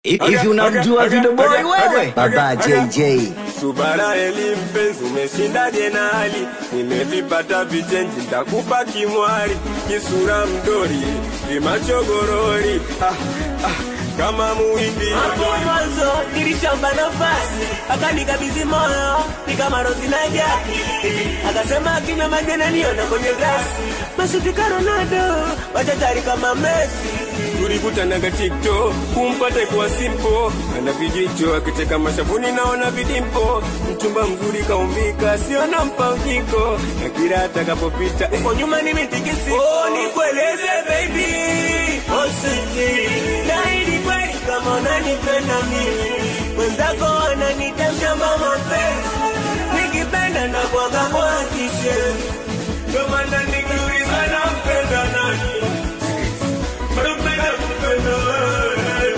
Hivi unamjua Video Boy wewe? Baba JJ. Subara eli mpenzi, umeshindaje na hali? Nimevipata vichenji, ntakupa kimwari, kisura mdori, vimachogorori ah, ah, kama muhindi Hapo mwanzo nilishamba nafasi, akanikabidhi moyo ni kama Rozi na Jaki, akasema akinywa maji ananiona kwenye glasi, mashuti ka Ronaldo, machachari kama Messi. tulikutanaga TikTok, kumpata kuwa simpo, ana vijicho akicheka mashavuni, naona vidimpo, mchumba mzuri kaumbika, siona mpangiko, na kila atakapopita eh, Kwa nyuma nimetikisi, oh, nikueleze baby, oh sweetie, naahidi kweli kama unanipenda mimi, mwenzako ananita mshamba mapenzi, nikipenda na kwaga mwakishe, Ndio maana nikiuliza nampenda nani, nampenda kupenda wewe.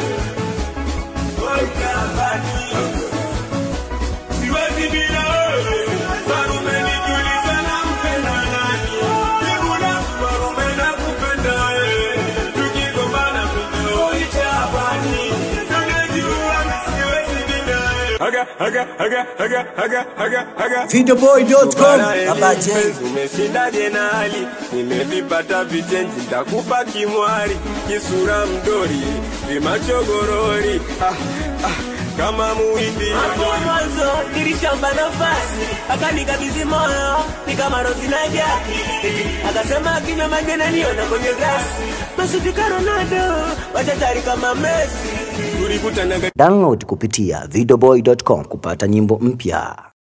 Wakabani. Siwezi bila wewe. Farume nikiuliza nampenda nani, jibu langu Farume nakupenda wewe. Tukigombana video itabani. Tunajua siwezi bila wewe. Haga, haga, haga, haga, haga, haga, haga. Videoboy.com. Baba J. Mpenzi, umeshindaje na hali? Nimevipata vichenji, ntakupa kimwari, kisura mdori, vimachogorori ah, ah, kama muhindi Hapo mwanzo nilishamba nafasi, akanikabidhi moyo ni kama Rozi na Jaki, akasema akinywa maji ananiona kwenye glasi, mashuti ka Ronaldo, machachari kama Messi. tulikutanaga Download kupitia videoboy.com kupata nyimbo mpya.